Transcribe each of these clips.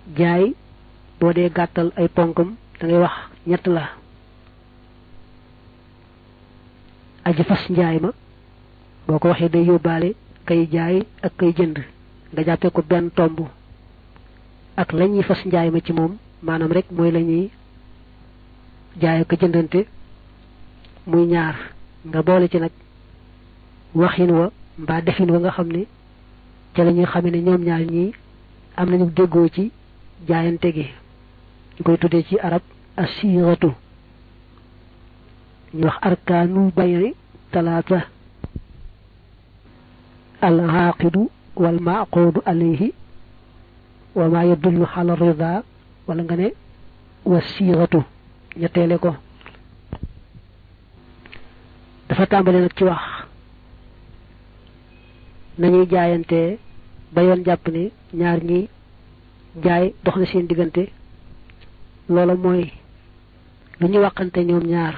jaay boo dee gàttal ay ponkam da ngay wax ñett la aji fas njaay ma boo ko waxee day yóbbaale kay jaay ak kay jënd nga jàppee ko benn tomb ak lañuy fas njaay ma ci moom maanaam rek mooy lañuy jaay ak jëndante muy ñaar nga boole ci nag waxin wa mbaa defin wa nga xam ne ca la ñuy xamee ne ñoom ñaar ñii am nañu déggoo ci jaayante gi ñu koy tuddee ci arab asiratu ñu wax arkaanul bayri talaata al aaqidu wal maaqudu alayhi wa ma yadullu ala rida wala nga ne wasiratu ñetteele ko dafa tàmbale nag ci wax nañuy jaayante ba yoon jàpp ne ñaar ñi jaay dox na seen diggante loola mooy lu ñu waxante ñoom ñaar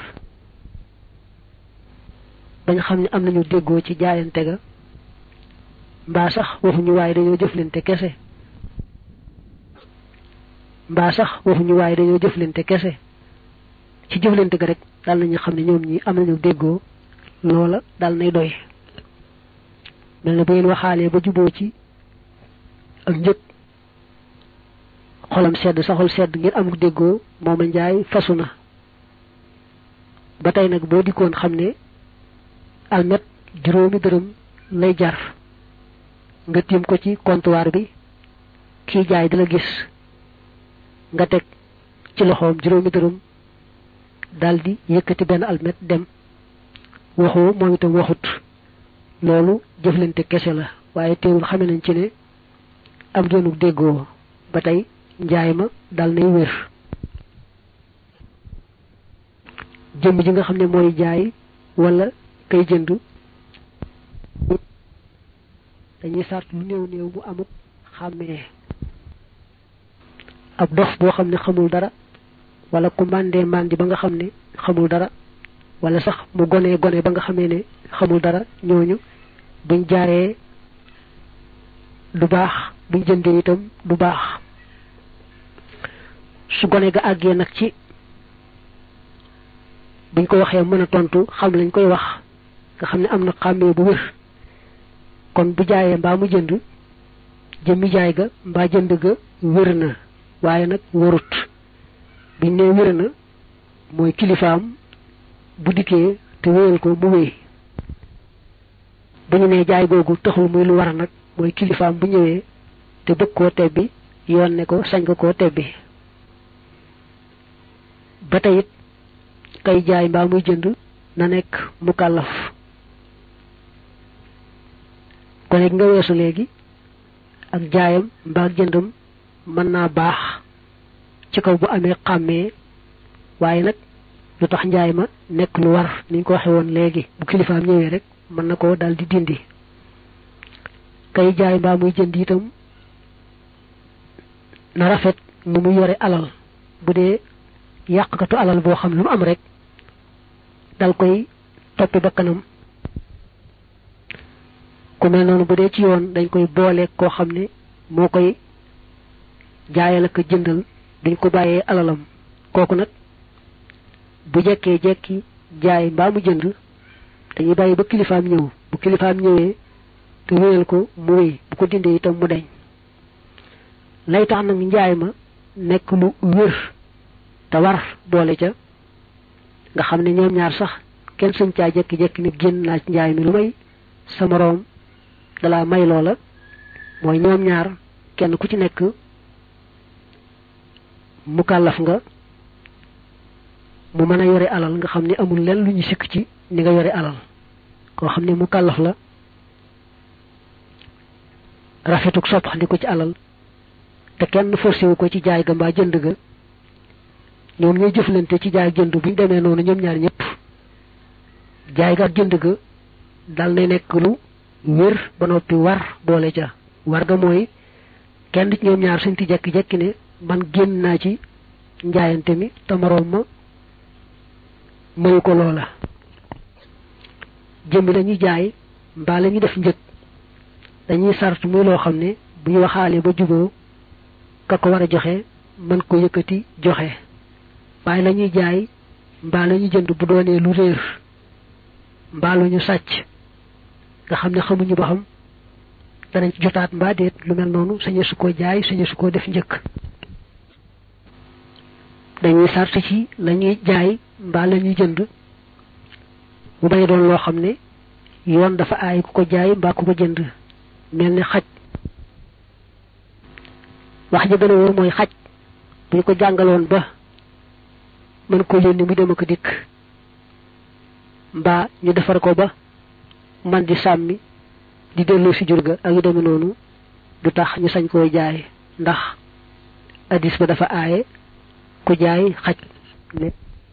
bañ xam ne am nañu déggoo ci jaayante ga mbaa sax waxuñu waaye dañoo jëflante kese mbaa sax waxuñu waaye dañoo jëflante kese ci jëflante ga rek daal nañu xam ne ñoom ñi am nañu déggoo loola daal nay doy mel na bu ngeen waxaalee ba juboo ci ak njëg xolam sedd saxol sedd ngeen am déggoo mooma njaay fasu na ba tey nag boo dikkoon xam ne almet juróomi dërëm lay jar nga tiim ko ci comptoir bi kii jaay di la gis nga teg ci loxoom juróomi dërëm daldi yëkkati benn almet dem waxoo moom itam waxut loolu jëflante kese la waaye teewul xame nañ ci ne am doonu déggoo ba tey njaay ma dal nay wér jëmm ji nga xam ne mooy jaay wala kay jënd dañuy sart lu néew néew bu amut xàmmee ab dof boo xam ne xamul dara wala ku màndee màndi ba nga xam ne xamul dara wala sax mu gone gone ba nga xamee ne xamul dara ñooñu buñ jaaree du baax buñ jëndee itam du baax su gone ga àggee nag ci buñ ko waxee mën a tontu xam lañ koy wax nga xam ne am na xàmmee bu wér kon bu jaayee mbaa mu jënd jëmmi jaay ga mbaa jënd ga wér na waaye nag warut biñ nee wér na mooy kilifaam bu dikkee te wéyal ko mu wéy bu ñu nee jaay googu taxul muy lu war nag mooy kilifaam bu ñëwee te bëgg koo tebbi yoon ne ko sañ nga koo tebbi ba tey it kay jaay mbaa muy jënd na nekk mu kàllaf gone gi nga weesu léegi ak jaayam mbaa jëndam mën naa baax ci kaw bu amee xàmmee waaye nag lu tax njaay ma nekk lu war niñ ko waxe woon léegi bu kilifaam ñëwee rek mën na ko daal di dindi kay jaay mbaa muy jënd itam na rafet nu mu yore alal bu dee yàqkatu alal boo xam lu mu am rek dal koy toppi ba kanam ku mel noonu bu dee ci yoon dañ koy boole koo xam ne moo koy jaayal ak jëndal duñ ko bàyyee alalam kooku nag bu jekkee jekki jaay mbaa mu jënd dañuy bàyyi ba kilifaam ñëw bu kilifaam ñëwee te wéyal ko mu wéy bu ko dindee itam mu deñ lay tax nag njaay ma nekk lu wér te war boole ca nga xam ne ñoom ñaar sax kenn suñ caa jekki-jekki ne génn naa ci njaay mi lu may sa moroom dalaa may loola mooy ñoom ñaar kenn ku ci nekk mu kàllaf nga mu mën a yore alal nga xam ne amul lenn lu ñu sikk ci ni nga yore alal koo xam ne mu kàllaf la rafetuk soppaxndiku ci alal te kenn forcé wu ko ci jaay ga mbaa jënd ga ñoom ñooy jëflante ci jaay jënd bu ñu demee noonu ñoom ñaar ñëpp jaay ga ak jënd ga dal na nekk lu wér ba noppi war boole ca war ga mooy kenn ci ñoom ñaar suñ ti jekki-jekki ne man génn naa ci njaayante mi te moroom ma mayu ko loola jëmmi lañuy jaay mbaa la ñuy def njëg dañuy sart muy loo xam ne bu ñu waxaalee ba juboo ka ko war a joxe mën ko yëkkati joxe waaye la ñuy jaay mbaa la ñuy jënd bu doonee lu réer mbaa lu ñu sàcc nga xam ne xamuñu ba xam danañ ci jotaat mbaa déet lu mel noonu sañe su ko jaay sañe su ko def njëkk dañuy sart ci la ñuy jaay mbaa la ñuy jënd mu bañ doon loo xam ne yoon dafa aay ku ko jaay mbaa ku ko jënd mel ni xaj wax ji gën a wóor mooy xaj bu ñu ko jàngaloon ba mën ko yónni mu dem ak dikk mbaa ñu defar ko ba man di sàmmi di delloo si jur ga ak yu demee noonu du tax ñu sañ koo jaay ndax addis ba dafa aaye ku jaay xaj ne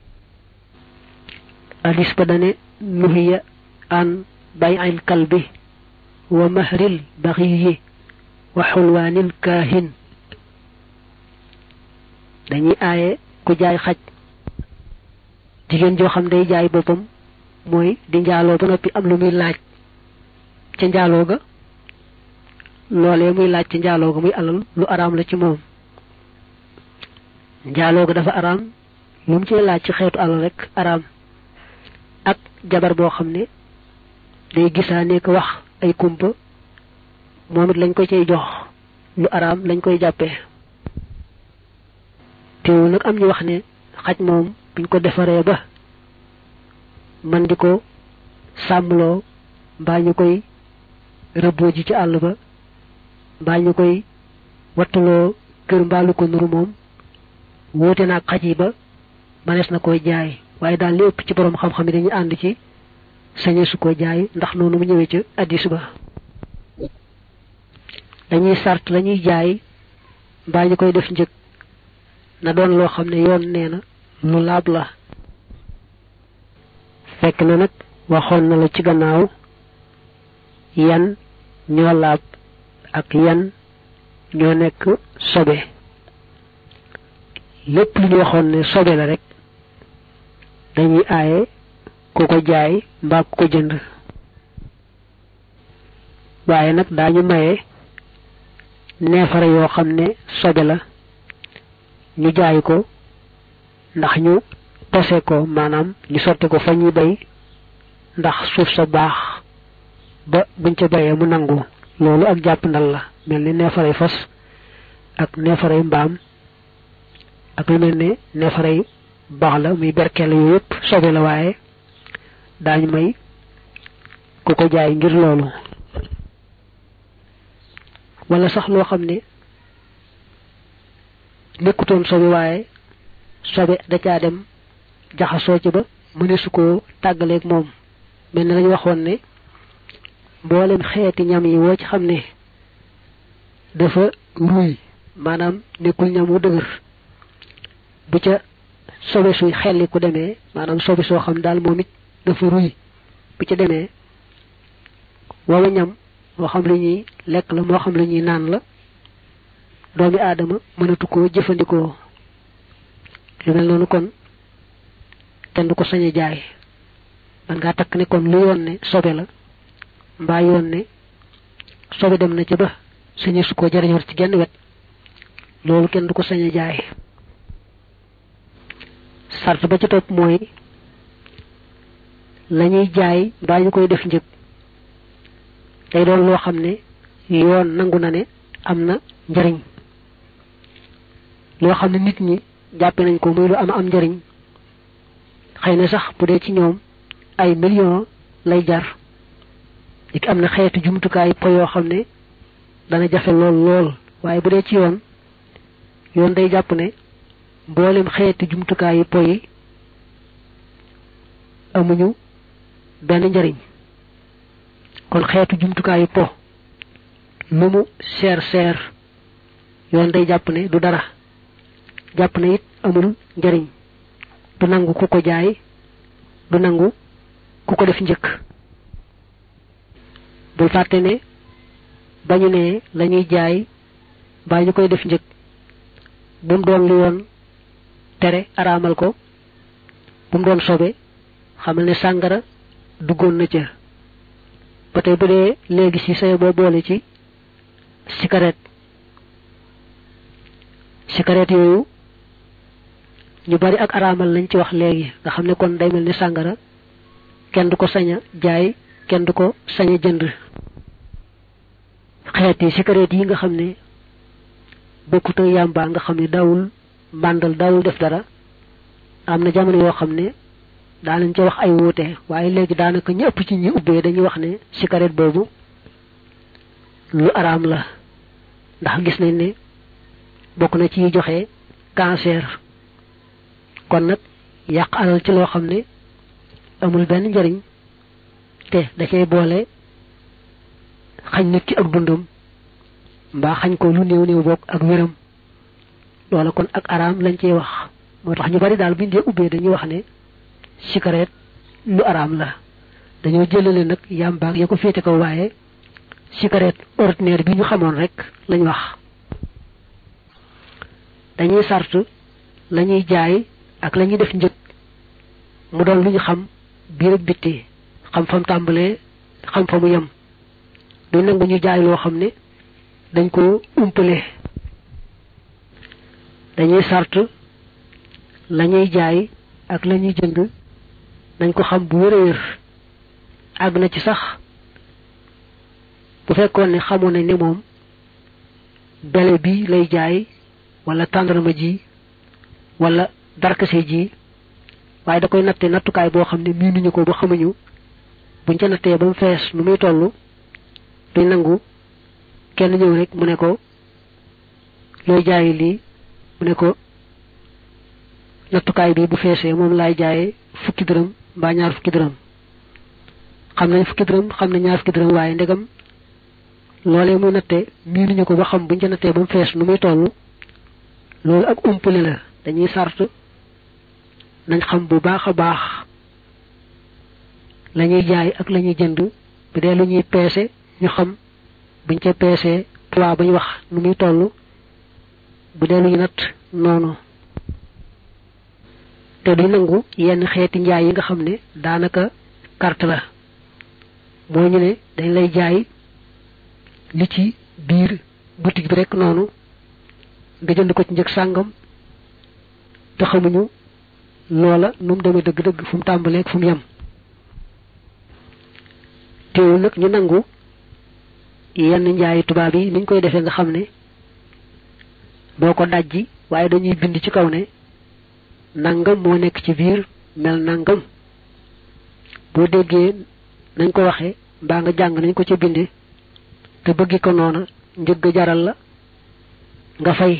addis ba dane nuhiya an bay'il kalbi wa mahril baxiyi wa xulwaanil kaahin dañuy aaye ku jaay xaj jigéen joo xam day jaay boppam mooy di njaaloo ba noppi am lu muy laaj ca njaaloo ga loolee muy laaj ca njaaloo ga muy alal lu araam la ci moom njaaloo ga dafa araam lu mu ci laaj ci xeetu alal rek araam ak jabar boo xam ne day gisaa nekk wax ay kumpa moom it lañ ko cay jox lu araam lañ koy jàppee teewul nag am ñu wax ne xaj moom buñ ko defaree ba man di ko sàmmloo mbaa ñu koy rëbboo ji ci àll ba mbaa ñu koy wattuloo kër mbaalu ko nuru moom wóote naag xaj yi ba manees na koy jaay waaye daal li ëpp ci borom xam-xam yi dañuy ànd ci sañe su ko jaay ndax noonu mu ñëwee ca addis ba dañuy sart lañuy jaay mbaa ñu koy def njëg na doon loo xam ne yoon nee na lu laab la fekk na nag waxoon na la ci gannaaw yan ñoo laab ak yan ñoo nekk sobe lépp lu ñu waxoon ne sobe la rek dañuy aaye ku ko jaay mbaa ku ko jënd waaye nag daañu maye neefare yoo xam ne sobe la ñu jaay ko ndax ñu tose ko maanaam ñu sotti ko fa ñuy bay ndax suuf sa baax ba buñ ca bayee mu nangu loolu ak jàpp ndal la mel ni neefaray fas ak neefaray mbaam ak lu mel ne neefaray baax la muy berkeel yooyu yëpp sobe la waaye daañu may ku ko jaay ngir loolu wala sax loo xam ne nekkutoon sobe waaye sobe da caa dem jaxasoo ci ba mëne su ko tàggaleeg moom mel ne lañu waxoon ne mboolem xeeti ñam yi woo ci xam ne dafa ruy maanaam nekkul ñam wu dëgër bu ca sobe suy xelli ku demee maanaam sobe soo xam daal moom it dafa ruy bu ca demee woowa ñam moo xam lu ñuy lekk la moo xam lu ñuy naan la doomi aadama mënatu koo jëfandikoo lu mel noonu kon kenn du ko sañ a jaay man ngaa takk ne kon lu yoon ne sobe la mbaa yoon ne sobe dem na ci ba sañe su ko jariñoor ci genn wet loolu kenn du ko sañ a jaay sart ba ci topp mooy lañuy jaay mbaa ñu koy def njëg day doon loo xam ne yoon nangu na ne am na njariñ loo xam ne nit ñi jàppe nañ ko muy lu am am njariñ xëy na sax bu dee ci ñoom ay millions lay jar lik am na xeetu jumtukaay po yoo xam ne dana jafe lool lool waaye bu dee ci yoon yoon day jàpp ne mboolem xeeti jumtukaayu po yi amuñu benn njariñ kon xeetu jumtukaayu po lu mu seer seer yoon day jàpp ne du dara jàpp ne it amul njariñ du nangu ku ko jaay du nangu ku ko def njëkk bul fàtte ne bañu ne lañuy jaay mbaa ñu koy def njëkk bu mu doon lu yoon tere araamal ko bu mu doon sobe xamal ne sàngara duggoon na ca ba tey bu dee léegi ci say boo boole ci cigarette cigarette yooyu ñu bari ak araamal lañ ci wax léegi nga xam ne kon day mel ni sàngara kenn du ko sañ a jaay kenn du ko sañ a jënd xeeti cigarette yi nga xam ne bokkut ak yàmbaa nga xam ne daawul mbàndal daawul def dara am na jamono yoo xam ne daanañ ca wax ay wuute waaye léegi daanaka ñëpp ci ñi ubbee dañuy wax ne cigarette boobu lu araam la ndax gis nañ ne bokk na ci joxe cancer kon nag yàq alal ci loo xam ne amul benn njariñ te da cay boole xañ nit ki ak dundam mbaa xañ ko lu néew néew bokk ak wéram loola kon ak araam lañ ciy wax moo tax ñu bari daal buñ dee ubbee dañuy wax ne cigarette lu araam la dañoo jëlale nag yàmbaag ya ko féete ko waaye cigarette ordinaire bi ñu xamoon rek lañ wax dañuy sart lañuy jaay ak lañuy def njëg mu doon lu ñu xam biir ak bitti xam fam tàmbalee xam fa mu yem duñ nangu ñu jaay loo xam ne dañ ko umpale dañuy sart lañuy jaay ak lañuy jënd nañ ko xam bu wér a wér àgg na ci sax bu fekkoon ne xamoon nañ ne moom bele bi lay jaay wala tàndarma ji wala darkase ji waaye da koy natte nattukaay boo xam ne miinuñu ko ba xamuñu buñ ca nattee ba mu fees nu muy toll duñ nangu kenn ñëw rek mu ne ko looy jaayi lii mu ne ko nattukaay bi bu feesee moom laay jaayee fukki dërëm mbaa ñaar fukki dërëm xam nañ fukki dërëm xam nañ ñaar fukki dërëm waaye ndegam loolee muy natte miinuñu ko ba xam buñ ca nattee ba mu fees nu muy toll loolu ak umpale la dañuy sart nañ xam bu baax a baax lañuy jaay ak lañuy jënd bu dee lu ñuy peese ñu xam buñ ca peesee poids bañ wax nu muy toll bu dee lu ñu natt noonu te duñ nangu yenn xeeti njaay yi nga xam ne daanaka carte la moo ñu ne dañ lay jaay li ci biir boutique bi rek noonu nga jënd ko ci njëg sàngam te xamuñu loola nu mu demee dëgg-dëgg fu mu tàmbalee fu mu yem teewul nag ñu nangu yenn njaayi tubaab yi niñ koy defee nga xam ne doo ko dajji waaye dañuy bind ci kaw ne nangam moo nekk ci biir mel nangam boo déggee nañ ko waxee mbaa nga jàng nañ ko ca bindee te bëggi ko noona njëgg jaral la nga fay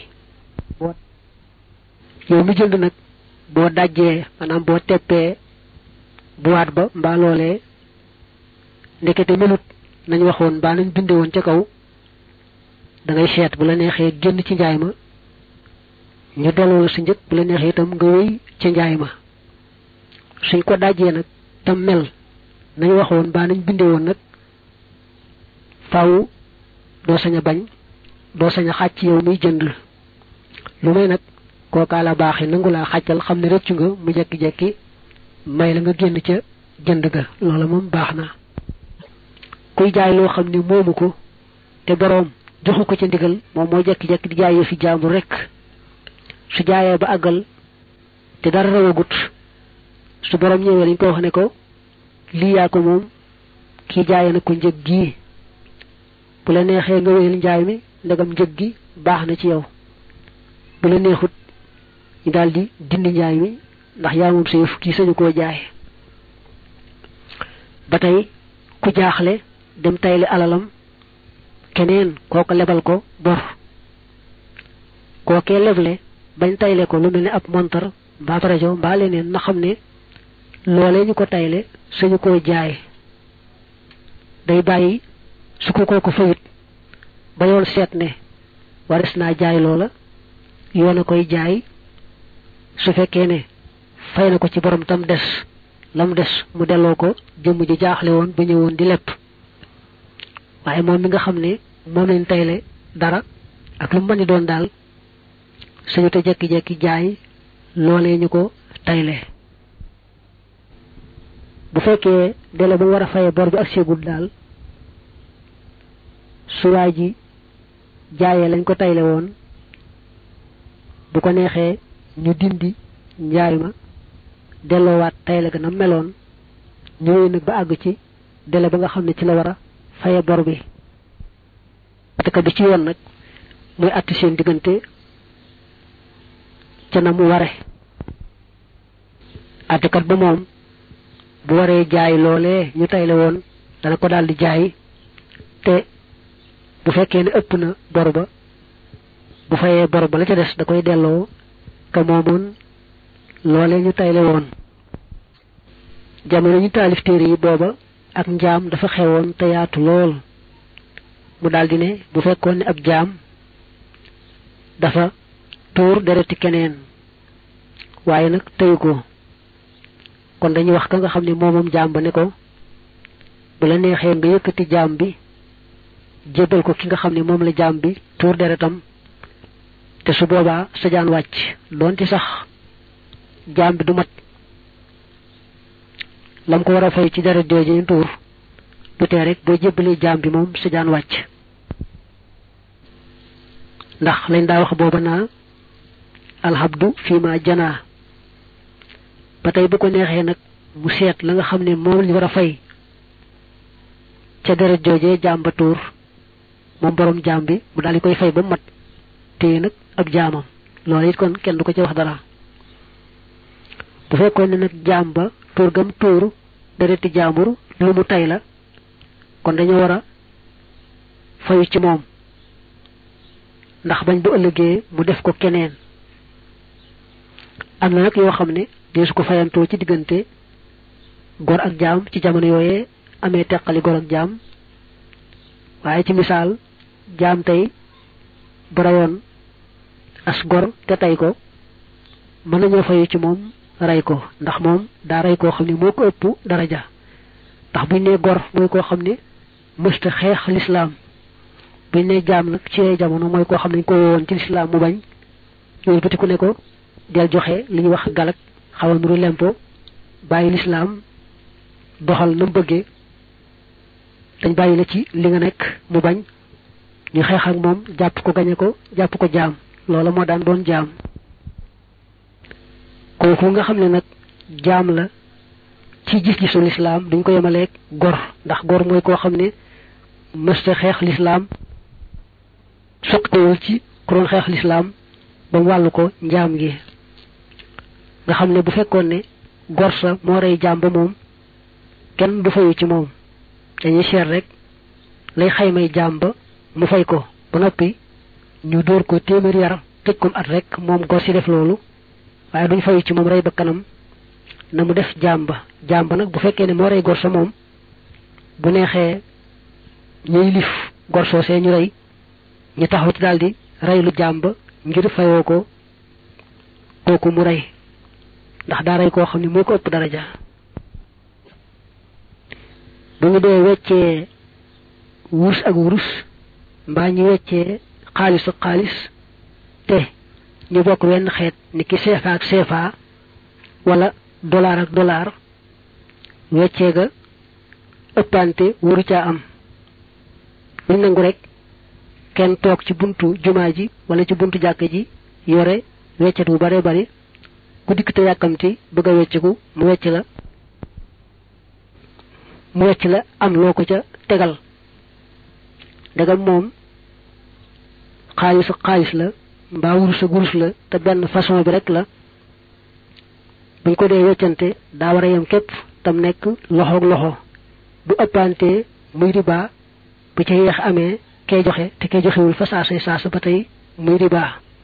yow mi jënd nag boo dajjee maanaam boo teppee buwaat ba mbaa loolee ndekete melut nañ waxoon mbaa nañ binde woon ca kaw da ngay seet bu la neexee génn ci njaay ma ñu delloo la sa njëg bu la neexee itam nga wéy ca njaay ma suñ ko dajjee nag tam mel nañ waxoon mbaa nañ binde woon nag faaw doo sañ a bañ doo sañ a xàcc yow muy jënd lu may nag kookaa la baaxee nangu laa xàccal xam ne rëccu nga mu jekki-jekki may la nga génn ca jënd ga loola moom baax na kuy jaay loo xam ne moomu ko te boroom joxu ko ca ndigal moom moo jekki-jekki di jaayee fi jaambur rek su jaayee ba àggal te dara rawagut su boroom ñëwee lañ ko wax ne ko lii yaa ko moom kii jaayee na ko njëg gii bu la neexee nga wéyal njaay mi ndegam njëg gi baax na ci yow bu la neexut ñu daldi dindi njaay mi ndax yaa moom say fukki sañu koo jaay ba tey ku jaaxle dem tayle alalam keneen kooko lebal ko bor kookee leble bañ tayle ko lu mel ne ab montar mbaa rajo mbaa leneen na xam ne loolee ñu ko tayle sañu koo jaay day bàyyi su ko kooku fayut ba yoon seet ne waris naa jaay loola yoon a koy jaay su fekkee ne fay na ko ci borom tam des lam des mu delloo ko jëmm ji jaaxle woon ba ñëwoon di lepp waaye moom mi nga xam ne moom lañ tayle dara ak lu mu mën doon daal suñu te jekki-jekki jaay loolee ñu ko tayle bu fekkee dele ba mu war a faye bor bi ak segul daal su waay ji jaayee lañ ko tayle woon bu ko neexee ñu dindi njaay ma delloowaat tay la gën a meloon ñëwee nag ba àgg ci dele ba nga xam ne ci la war a faye bor bi ataka bi ci yoon nag muy atti seen diggante ca na mu ware attikat ba moom bu waree jaay loolee ñu tayle woon dana ko daal di jaay te bu fekkee ne ëpp na bor ba bu fayee bor ba la ca des da koy delloo ka moomoon loolee ñu tayle woon jamono ñu taalif téere yi booba ak njaam dafa xewoon te yaatu lool mu daldi ne bu fekkoon ne ab jaam dafa tuur dereti keneen waaye nag teyu ko kon dañuy wax ka nga xam ne moomoom jaam ba ne ko bu la neexee nga yëkkati jaam bi jébbal ko ki nga xam ne moom la jaam bi tuur deretam te su boobaa sa jaan wàcc doonte sax jaam bi du mat lam ko war a fay ci deret jooju ñu tuur du tee rek boo jébbalee jaam bi moom sa jaan wàcc ndax lañ daa wax booba naa alhabdu fii ma janaa ba tey bu ko neexee nag mu seet la nga xam ne moom li war a fay ca deret joojee jaam ba tuur moom borom jaam bi mu daal di koy fay ba mat téye nag ab jaamam loolu it kon kenn du ko ci wax dara bu fekkoon ne nag jaam ba tuur gam tuur dereti jaambur lu mu tay la kon dañoo war a fayu ci moom ndax bañ bu ëllëgee mu def ko keneen am na nag yoo xam ne deesu ko fayantoo ci diggante gor ak jaam ci jamono yooyee amee teqali gor ak jaam waaye ci misaal jaam tey bu rayoon as gor te tey ko mën nañoo fayu ci moom rey ko ndax moom daa rey koo xam ne moo ko ëpp daraja ndax buñ ne gor mooy koo xam ne mësta xeex lislaam buñ ne jaam nag ci jamono mooy koo xam ne ñu ko woon ci lislaam mu bañ yooyu batiku ne ko del joxe li ñuy wax galak xaw a nuru lempo bàyyi lislaam doxal na mu bëggee dañ bàyyi la ci li nga nekk mu bañ ñu xeex ak moom jàpp ko gañe ko jàpp ko jaam loola moo daan doon jaam kooku nga xam ne nag jaam la ci gis-gisu lislaam duñ ko yemaleeg gor ndax gor mooy koo xam ne mësta xeex lislaam soqtewul ci ku doon xeex lislaam ba mu wàllu ko njaam gi nga xam ne bu fekkoon ne gor sa moo rey jaam ba moom kenn du fayu ci moom dañuy seet rek lay xaymay jaam ba mu fay ko ba noppi ñu dóor ko téeméer yar tëj ko at rek moom gor si def loolu waaye duñ fayu ci moom rey ba kanam na mu def jaam ba jaam ba nag bu fekkee ne moo rey gor sa moom bu neexee ñuy lif gor soosee ñu rey ñu taxaw ci daldi rey lu jaam ba ngir fayoo ko kooku mu rey ndax daa rey koo xam ne moo ko ëpp daraja bu ñu dee weccee wurus ak wurus mbaa ñu weccee xaalis ak xaalis te ñu bokk wenn xeet ni ki CFA ak CFA wala dollar ak dollar weccee ga ëppante waru caa am buñ nangu rek kenn toog ci buntu jumaa ji wala ci buntu jàkk ji yore weccet bu bare bari ku dikk te yàkkamti bëgg a wecciku mu wecc la mu wecc la am loo ko ca tegal ndegam moom xaalis ak xaalis la mbaa wurus ak wurus la te benn façon bi rek la buñ ko dee weccante daa war a yem képp tam nekk loxoog loxo du ëppante muy riba bu ca yeex amee kay joxe te kay joxewul fa saasa saasa ba tey muy riba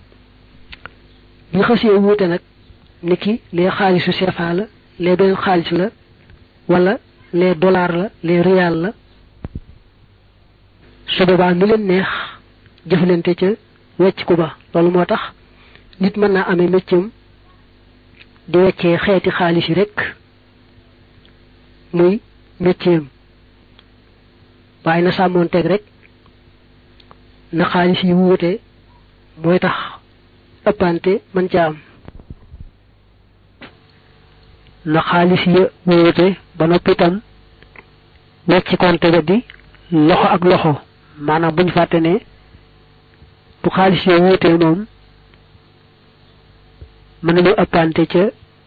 bi xasee wuute nag ni ki lee xaalisu CFA la lee beneen xaalis la wala lee dollar la lee rial la su boobaa nu leen neex jëflante ca wecc ku ba loolu moo tax nit mën naa amee méccam di weccee xeeti xaalis yi rek muy méccam waaye na sàmmoon teg rek na xaalis yi wuute mooy tax ëppante mën ca am na xaalis ya wuute ba noppi itam wecc konte ga di loxo ak loxo maanaam buñ fàtte ne bu xaalis ya wuutee moom mën nañu ëppante ca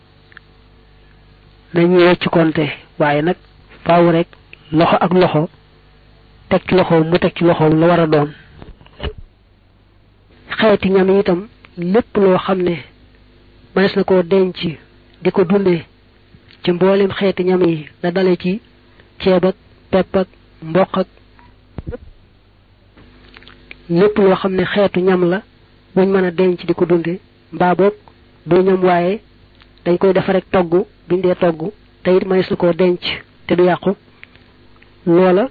nañuy wecc konte waaye nag faaw rek loxo ak loxo teg ci loxoom mu teg ci loxoom la war a doon xeeti ñam yi itam lépp loo xam ne mënees na koo denc di ko dundee ci mboolem xeeti ñam yi la dale ci ceeb ak pepp ak mboq ak lépp loo xam ne xeetu ñam la buñ mën a denc di ko dunde mbaa boog du ñam waaye dañ koy defa rek togg biñ dee togg te it mënees na koo denc te du yàqu loola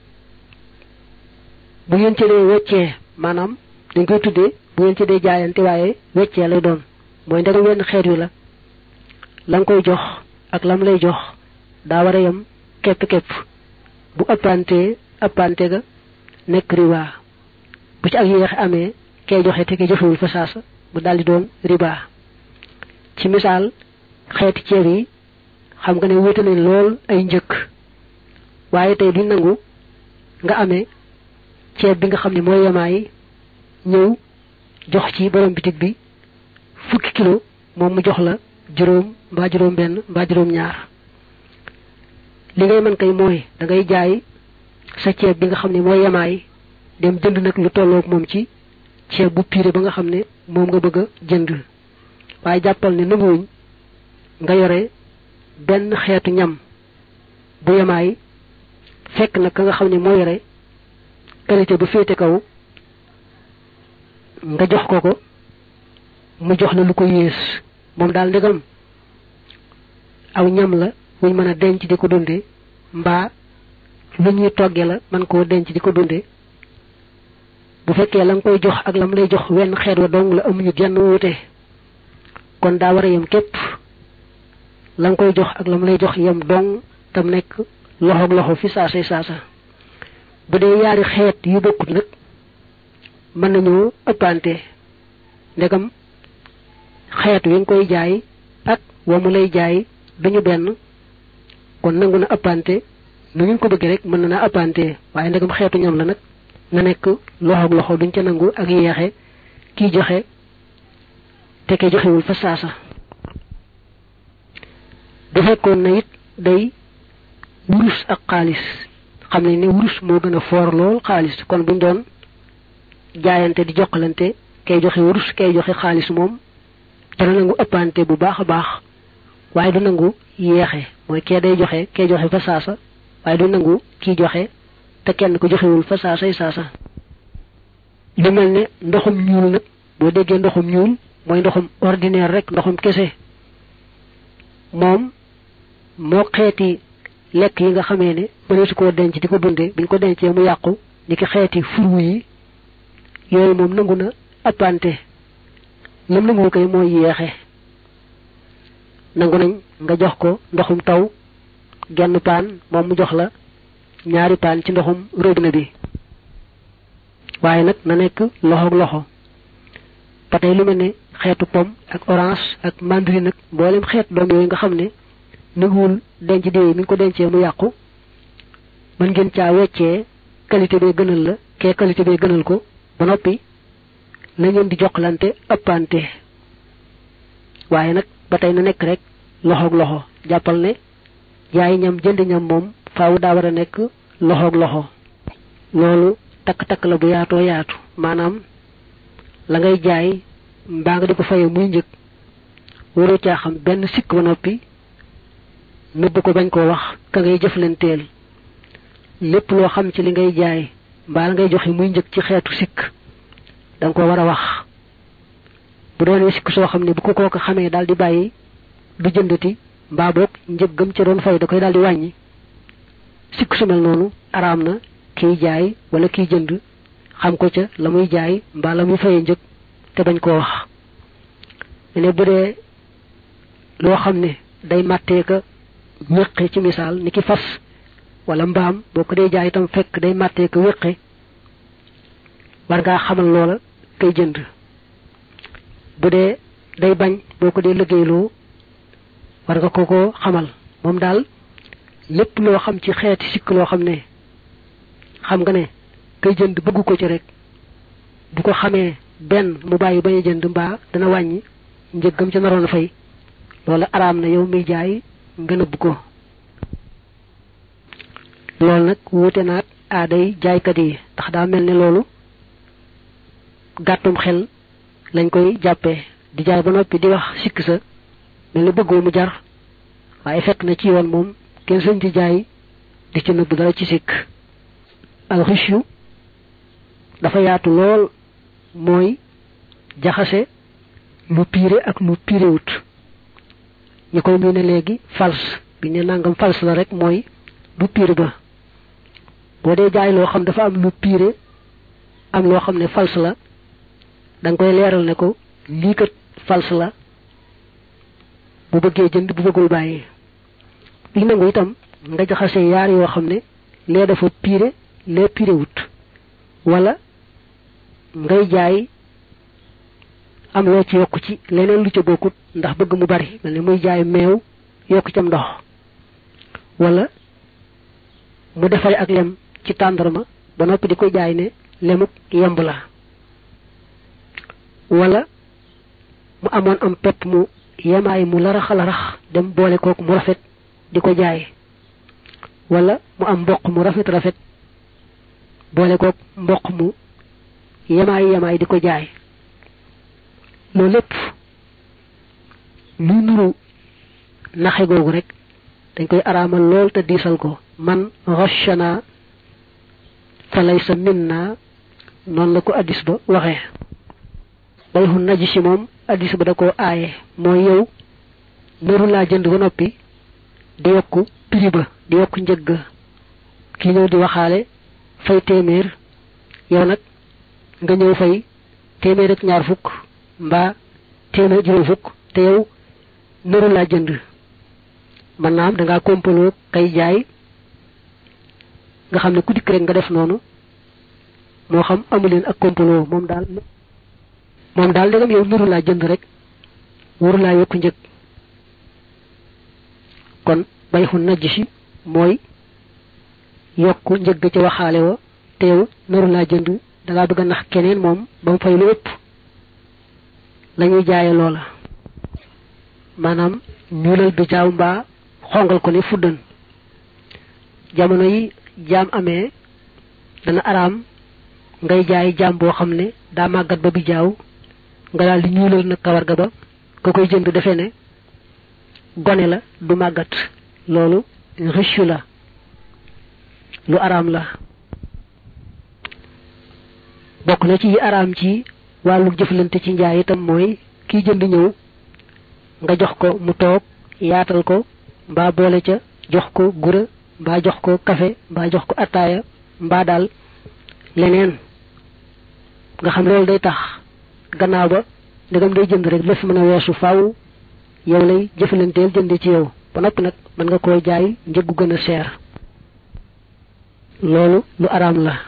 bu ngeen ci dee weccee maanaam dañ koy tuddee bu ngeen ci dee jaayante waaye weccee lay doon mooy ndegam wenn xeet wi la la nga koy jox ak lam lay jox daa war a yem képp-képp bu ëppantee ëppante ga nekk riba bu ci ak yéex amee kay joxe te kay joxewul fa saasa mu daldi doon riba ci misaal xeeti ceeb yi xam nga ne wute nañ lool ay njëkk waaye tey duñ nangu nga amee ceeb bi nga xam ne mooy yemaay ñëw jox ci borom bitig bi fukki kilo moom mu jox la juróom mbaa juróom benn mbaa juróom ñaar li ngay mën kay mooy da ngay jaay sa ceeb bi nga xam ne mooy yemaay dem jënd nag lu tolloog moom ci ceeb bu piré ba nga xam ne moom nga bëgg a jënd waaye jàppal ne nanguwuñ nga yore benn xeetu ñam bu yemaay fekk nag ka nga xam ne moo yore qualité bu féete kaw nga jox ko ko mu jox la lu ko yées moom daal ndegam aw ñam la wuñ mën a denc di ko dunde mbaa lu ñuy togge la man koo denc di ko dunde bu fekkee la nga koy jox ak lam lay jox wenn xeet wa dong la amuñu genn wuute kon daa war a yem képp la nga koy jox ak lam lay jox yem dong tam nekk loxoog loxo fi saasay saasa bu dee yaari xeet yu bokkut nag mën nañoo ëppante ndegam xeet wi nga koy jaay ak wa mu lay jaay duñu benn kon nangu na ëppante nu ngeen ko bëgg rek mën na naa ëppante waaye ndegam xeetu ñam la nag na nekk loxoog loxo duñ ca nangu ak yeexe kiy joxe te ke joxewul fa saasa bu fekkoon na it day wurus ak xaalis xam ne ni wurus moo gën a foor lool xaalis kon buñ doon jaayante di jokkalante kay joxe wurus kay joxe xaalis moom dana nangu ëppante bu baax a baax waaye du nangu yeexe mooy kee day joxe kay joxe fa saasa waaye du nangu kii joxe te kenn ko joxewul fa saasay saasa lu mel ne ndoxum ñuul nag boo déggee ndoxum ñuul mooy ndoxum ordinaire rek ndoxum kese moom moo xeeti lekk yi nga xamee ne mëneesu koo denc di ko dunde biñ ko dencee mu yàqu ni ki xeeti furu yi yooyu moom nangu na appante lam nangu koy mooy yeexe nangu nañ nga jox ko ndoxum taw genn paan moom mu jox la ñaari paan ci ndoxum robinet bi waaye nag na nekk loxoog loxo ba tey lu mel ne xeetu pomme ak orange ak mandarine nag mboolem xeet doom yooyu nga xam ne nanguwul denc déey mi ngi ko dencee mu yàqu mën ngeen caa weccee qualité bee gënal la kee qualité bee gënal ko ba noppi la ngeen di jokkalante ëppante waaye nag ba tey na nekk rek loxoog loxo jàppal ne jaay ñam jënd ñam moom faaw daa war a nekk loxoog loxo loolu takk-takk la bu yaatoo yaatu maanaam la ngay jaay mbaa nga di ko faye muy njëg waroo caa xam benn sikk ba noppi nëbb ko bañ koo wax ka ngay jëflanteel lépp loo xam ci li ngay jaay mbaa la ngay joxe muy njëg ci xeetu sikk danga ko war a wax bu doonee sikk soo xam ne bu ko kooka xamee daal di bàyyi du jëndati mbaa boog njëg gëm ca doon fay da koy daal di wàññi sikk su mel noonu araam na kiy jaay wala kiy jënd xam ko ca la muy jaay mbaa la muy fayee njëg te bañ koo wax ne bu dee loo xam ne day màttee ka wéqe ci misaal ni ki fas wala mbaam boo ko dee jaay itam fekk day màttee ka wéqe war ngaa xamal loola kay jënd bu dee day bañ boo ko dee liggéeyloo war nga ko ko xamal moom daal lépp loo xam ci xeeti sikk loo xam ne xam nga ne kay jënd bëgg ko ci rek bu ko xamee benn mu bàyyi bañ a jënd mbaa dana wàññi njëggam ca naroon a fay loola araam na yow miy jaay nga nëbb ko loolu nag wuute naag aaday jaaykat yi ndax daa mel ne loolu gàttum xel lañ koy jàppee di jaay ba noppi di wax sikk sa mel ni bëggoo mu jar waaye fekk na ci yoon moom kenn sañ di jaay di ci nëbb dara ci sikk alxisyu dafa yaatu lool mooy jaxase lu piire ak lu piirewut ñu koy miine léegi fals bi ne nangam fals la rek mooy du piire ba boo dee jaay loo xam dafa am lu piire am loo xam ne fals la da nga koy leeral ne ko lii kat fals la bu bëggee jënd bu bëggul bàyyi li nangu itam nga jaxase yaar yoo xam ne lee dafa piire lee piire wut wala ngay jaay am loo ci yokk ci leneen lu ca bokkut ndax bëgg mu bari mel ne muy jaay meew yokk cam ndox wala mu defare ak lem ci tàndarma ba noppi di ko jaay ne lemuk yemb la wala mu amoon am pepp mu yemaay mu larax larax dem boole kooku mu rafet di ko jaay wala mu am mboq mu rafet rafet boole kook mboq mu yemaay yemaay di ko jaay loolu lépp luy nuru naxe googu rek dañ koy araamal lool te diisal ko man ghashana fa laysa minna noonu la ko addis ba waxee bayxu naji si moom addis ba da koo aaye mooy yow nëru laa jënd ba noppi di yokku prix ba di yokku njëgg kii ñëw di waxaale fay téeméer yow nag nga ñëw fay téeméer ak ñaar fukk mbaa téeméer juróom fukk te yow nëru laa jënd man naam da ngaa kompaloo kay jaay nga xam ne ku dikk rek nga def noonu moo xam amuleen ak kompaloo moom daal moom daal ndegam yow nëru laa jënd rek waru laa yokk njëg kon bay xu najj si mooy yokk njëg ca waxaale wa te yow nëru laa jënd da ngaa bëgg a nax keneen moom ba mu fay lu ëpp lañuy jaaye loola maanaam ñuulal bi jaaw mbaa xongal ko ne fuddan jamono yi jaam amee dana araam ngay jaay jaam boo xam ne daa màggat ba bi jaaw nga daal di ñuulal nag kawar ga ba ka koy jënd defe ne gone la du màggat loolu rëccu la lu araam la bokk na ci yi araam ci wàllu jëflante ci njaay itam mooy kiy jënd ñëw nga jox ko mu toog yaatal ko mbaa boole ca jox ko gura mbaa jox ko kafe mbaa jox ko attaaya mbaa daal leneen nga xam loolu day tax gannaaw ba ndegam day jënd rek lépp mën a weesu faaw yow lay jëfalanteel jënd ci yow ba noppi nag mën nga koo jaay njëggu gën a seer loolu lu araam la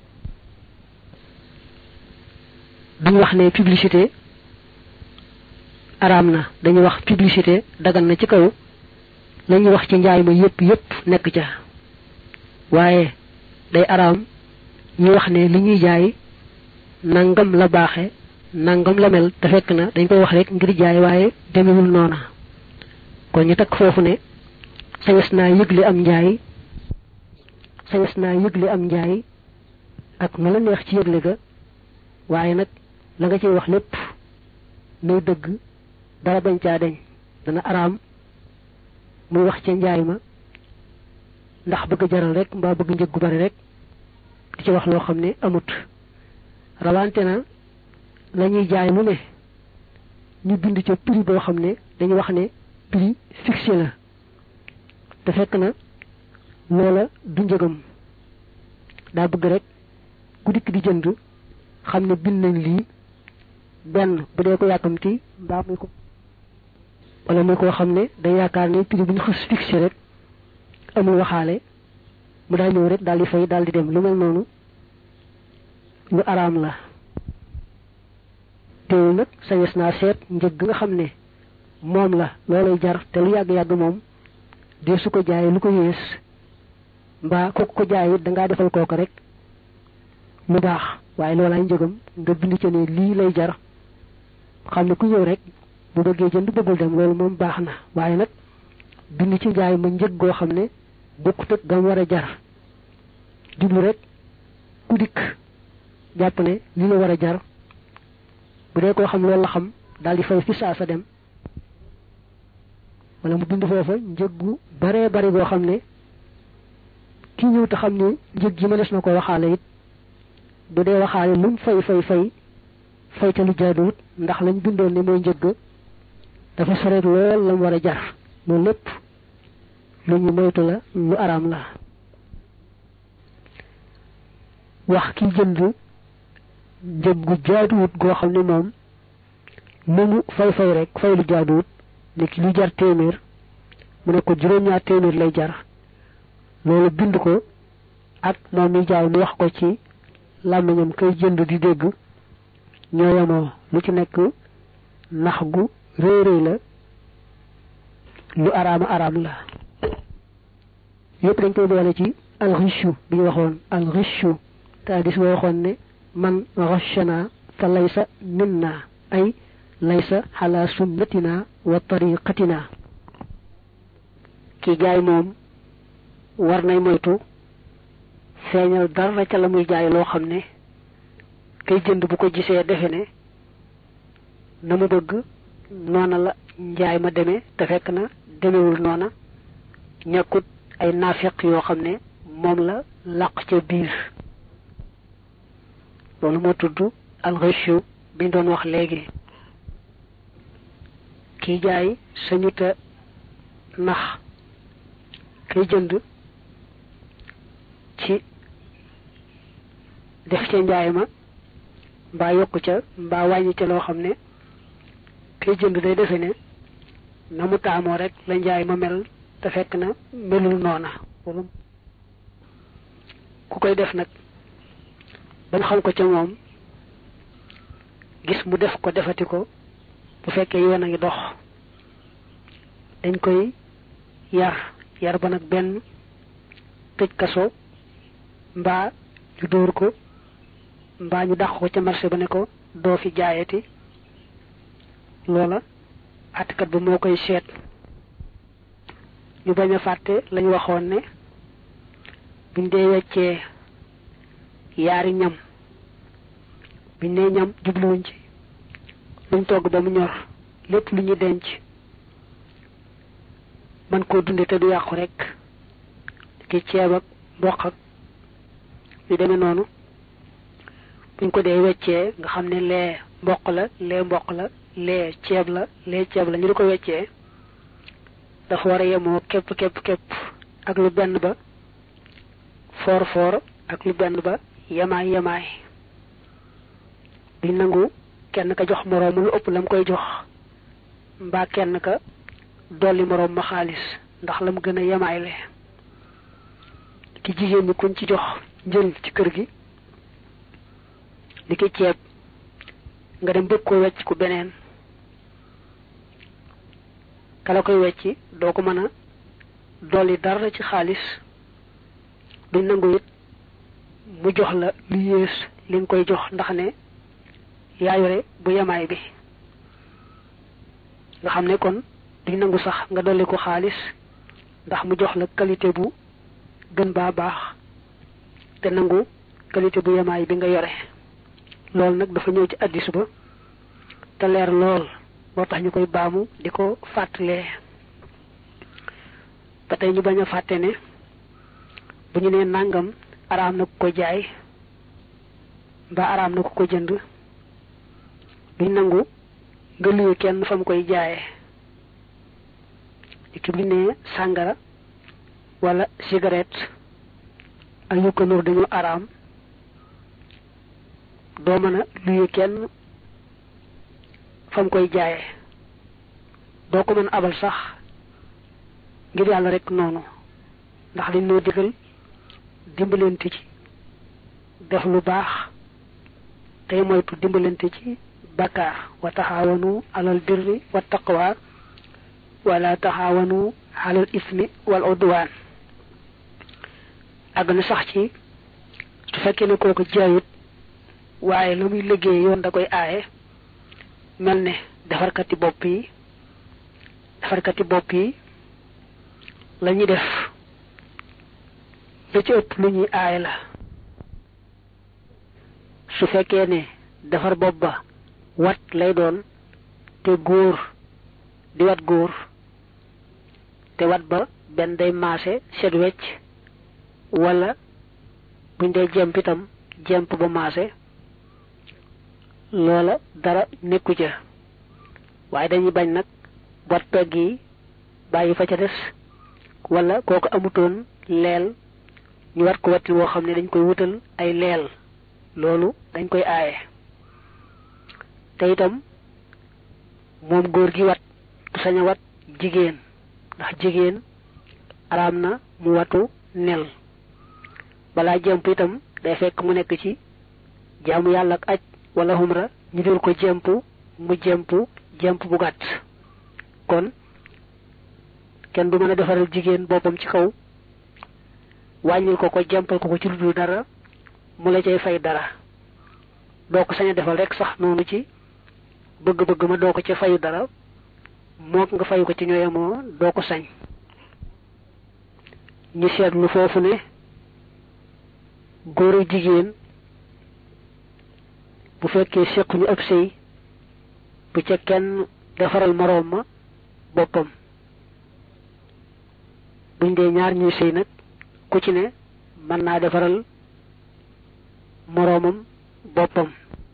duñ wax ne publicité araam na dañuy wax publicité dagan na ci kaw lañuy wax ci njaay ma yépp yépp nekk ca waaye day araam ñu wax ne li ñuy jaay nangam la baaxe nangam la mel te fekk na dañ koy wax rek ngir jaay waaye demewul noona kon ñu takk foofu ne sañes naa yëgle am njaay sañes naa yëgle am njaay ak nu la neex ci yëgle ga waaye nag la nga ciy wax lépp nay dëgg dara bañ caa deñ dana araam muy wax ca njaay ma ndax bëgg jaral rek mbaa bëgg njëg gu bari rek di ci wax loo xam ne amut rawante na la ñuy jaay mu ne ñu bind ca prix boo xam ne dañu wax ne prix fixé la te fekk na loola du njëgam daa bëgg rek ku dikk di jënd xam ne bind nañ lii benn bu dee ko yàkkamti mbaa muy ko wala muy koo xam ne day yaakaar ne prix bu ñu xës fixé rek amul waxaale mu daal ñëw rek daal di fay daal di dem lu mel noonu lu araam la teewul nag sañes naa seet njëg nga xam ne moom la loolay jar te lu yàgg-yàgg moom dee su ko jaayee lu ko yées mbaa kooku ko jaay it dangaa defal kooku rek lu baax waaye loolaay njëgam nga bind ca ne lii lay jar xam ne ku ñëw rek bu bëggee jënd bëggul dem loolu moom baax na waaye nag bind ci njaay ma njëg goo xam ne bokkut ak gam war a jar jublu rek ku dikk jàpp ne li la war a jar bu dee koo xam loolu la xam daal di fay fi saa sa dem wala mu bind foofa njëg gu baree bari goo xam ne ki ñëw te xam ne njëg gi ma des na ko waxaale it bu dee waxaale lu mu fay fay fay fay te lu jaaduwut ndax lañ bindoon ne mooy njëgg dafa soreet lool la mu war a jar loolu lépp lu ñu moytu la lu araam la wax ki jënd njëg gu jaaduwut goo xam ne moom lu mu fay fay rek fay lu jaaduwut ne ki lu jar téeméer mu ne ko juróom-ñaar téeméer lay jar loolu bind ko ak moom mi jaay mu wax ko ci làmmiñam kay jënd di dégg ñoo yemoo lu ci nekk nax gu réy réy la lu araama araam la yépp dañ koy boole ci alxichu bi ñu waxoon alxichu te hadis boo waxoon ne man rachana fa laysa minna ay laysa ala sunnatina wa tariqatina ki jaay moom war nay moytu feeñal dara ca la muy jaay loo xam ne kay jënd bu ko gisee defe ne na mu bëgg noona la njaay ma demee te fekk na demewul noona ñàkkut ay naafeq yoo xam ne moom la làq ca biir loolu moo tudd alxëchu biñ doon wax léegi kiy jaay sañuta nax kay jënd ci def ca njaay ma mbaa yokk ca mbaa wàññi ca loo xam ne kay jënd day defe ne na mu taamoo rek la njaay ma mel te fekk na melul noona ku koy def nag bañ xam ko ca moom gis mu def ko defati ko bu fekkee yoon a ngi dox dañ koy yar yar ba nag benn tëj kaso mbaa ñu dóor ko mbaa ñu dàq ko ca marché ba ne ko doo fi jaayati loola àttekat ba moo koy seet ñu bañ a fàtte lañu waxoon ne buñ dee weccee yaari ñam biñ nee ñam jubluwuñ ci luñ togg ba mu ñor lépp lu ñu denc man koo dunde te du yàqu rek ki ceeb ak mboq ak yu demee noonu buñ ko dee weccee nga xam ne lee mboq la lee mboq la lee ceeb la lee ceeb la ñu di ko weccee dafa war a yemoo képp képp képp ak lu benn ba foor foor ak lu benn ba yemaay yemaay duñ nangu kenn ka jox moroomu lu ëpp lam koy jox mbaa kenn ka dolli moroom ma xaalis ndax lam gën a yemaay le ki jigéen ñi kuñ ci jox njël ci kër gi li ki ceeb nga dem bëgg ko wecc ku beneen kala koy wecci doo ko mën a dolli dara ci xaalis duñ nangu it mu jox la lu yées li nga koy jox ndax ne yaa yore bu yemaay bi nga xam ne kon duñ nangu sax nga dolli ko xaalis ndax mu jox la qualité bu gën baa baax te nangu qualité bu yemaay bi nga yore loolu nag dafa ñëw ci addis ba te leer lool moo tax ñu koy baamu di ko fàttalee ba tey ñu bañ a fàtte ne bu ñu nee nàngam araam na ku ko jaay mbaa araam na ku ko jënd duñ nangu nga luye kenn fa mu koy jaayee ki bu ñu nee sàngara wala cigarette ak yu ko nur dañu araam doo mën a luye kenn fa mu koy jaayee doo ko mën abal sax ngir yàlla rek noonu ndax liñ noo digal dimbalante ci def lu baax tey moytu dimbalante ci bakkaar wa taxaawanu alal birri wa taqwa wala taxaawanu alal ismi wal udwaan àgg na sax ci su fekkee ne kooku jaayut waaye la muy liggéey yoon da koy aaye mel ne defarkati bopp yi defarkati bopp yi la ñuy def la ci ëpp lu ñuy aay la su fekkee ne defar bopp ba wat lay doon te góor di wat góor te wat ba benn day maase set wecc wala buñ dee jemp itam jemp ba maase loola dara nekku ca waaye dañuy bañ nag wat pegg yi bàyyi fa ca des wala kooku amutoon leel ñu wat ko watti woo xam ne dañ koy wutal ay leel loolu dañ koy aaye te itam moom góor gi wat du sañ a wat jigéen ndax jigéen araam na mu watu nel balaa jemp itam day fekk mu nekk ci jaamu yàlla ak aj wala humra ñu dul ko jemp mu jemp jemp bu gàtt kon kenn du mën a defaral jigéen boppam ci kaw wàññil ko ko jempal ko ko ci lu dul dara mu la cay fay dara doo ko sañ a defal rek sax noonu ci bëgg-bëgg ma doo ko ca fayu dara mook nga fayu ko ci ñooyamoo doo ko sañ ñu seetlu foofu ne góoru jigéen bu fekkee sequñu ab sëy bu ca kenn defaral moroom ma boppam buñ dee ñaar ñuy sëy nag ku ci ne mën naa defaral moroomam boppam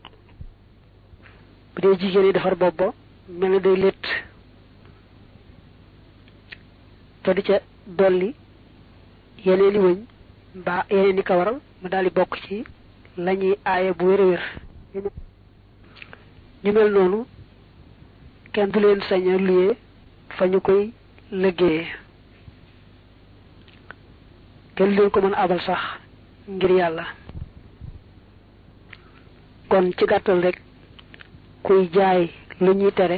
bu dee jigéen yi defar bopp ba mel na day létt te di ca dolli yeneeni wëñ mbaa yeneeni kawaral mu daal di bokk ci lañuy aaye bu wér a wér ñu mel noonu kenn du leen sañ a luyee fa ñu koy liggéeyee kenn du leen ko mën a abal sax ngir yàlla kon ci gàttal rek kuy jaay lu ñuy tere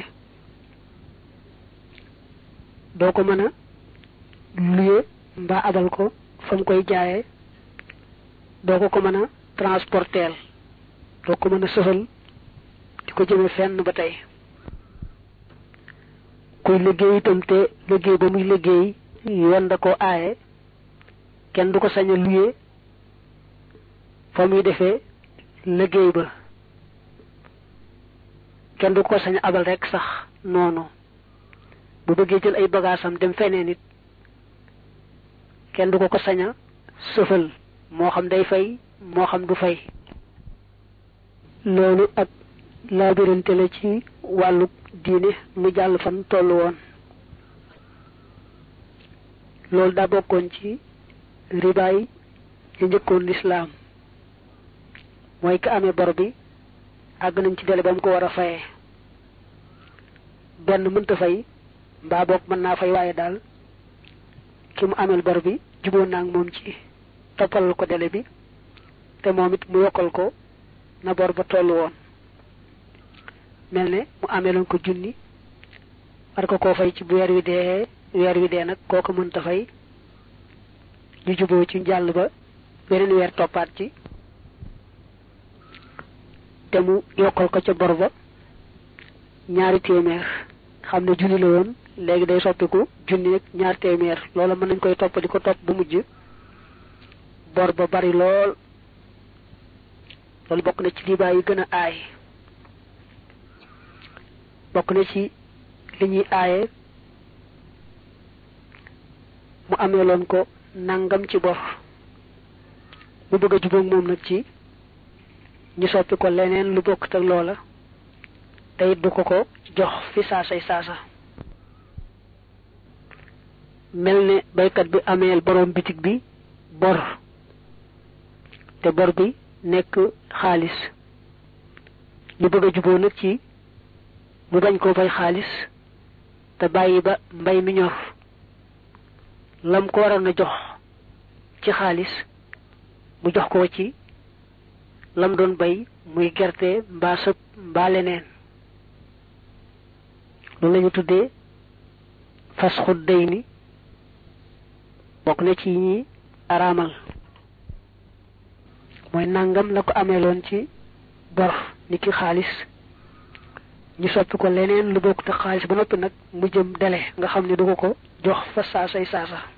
doo ko mën a luye mbaa abal ko fa mu koy jaayee doo ko ko mën a transporteel doo ko mën a sëfal di ko jëme fenn ba tey kuy liggéey itam te liggéey ba muy liggéey yoon da ko aaye kenn du ko sañ a luye fa muy defee liggéey ba kenn du ko sañ a abal rek sax noonu bu bëggee jël ay bagaasam dem feneen nit kenn du ko ko sañ a sëfal moo xam day fay moo xam du fay loolu ak laabirante la ci wàllu diine mu jàll fan tollu woon loolu daa bokkoon ci ribaay yi njëkkoon lislaam mooy ka amee bor bi àgg nañ ci dele ba mu ko war a fayee benn mënta fay mbaa boog mën naa fay waaye daal ki mu ameel bor bi juboon naa ak moom ci toppalal ko dele bi te moom it mu yokkal ko na bor ba tollu woon mel ne mu ameeloon ko junni war ko koo fay ci bu weer wi dee weer wi dee nag kooku mënta fay ñu juboo ci jàll ba beneen weer toppaat ci te mu yokkal ko ca bor ba ñaari téeméer xam ne junni la woon léegi day soppiku junni ak ñaar téeméer loola mën nañ koy topp di ko topp bu mujj bor ba bari lool loolu bokk na ci libaay yi gën a aay bokk na ci li ñuy aaye mu ameeloon ko nangam ci bor mu bëgg a jubóog moom nag ci ñu soppi ko leneen lu bokk ak loola te it du ko ko jox fi saasay saasa mel ne baykat bi ameel borom bitig bi bor te bor bi nekk xaalis ñu bëgg a juboo nag ci mu bañ koo fay xaalis te bàyyi ba mbay mi ñor lam ko waroon a jox ci xaalis mu jox ko ci lam doon bay muy gerte mbaa sëb mbaa leneen loolu la ñu tuddee fas xut day ni bokk na ci ñi araamal mooy nangam la ko ameeloon ci bor ni ki xaalis ñu soppi ko leneen lu bokk te xaalis ba noppi nag mu jëm dele nga xam ne du ko ko jox fa saasay saasa